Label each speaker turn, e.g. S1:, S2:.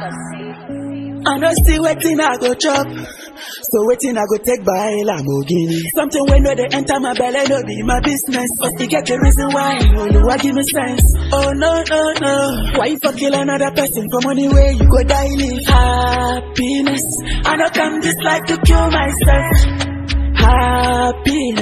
S1: I know see wetin I go chop. So wetin I go take buy Lamborghini. Something wey no dey enter my belle no be my business. But e get the reason why. Oluwa give me sense. Oh no no no. Why you for kill another person for money wey you go die live? Happiness. I no come this life to kill myself. Happiness.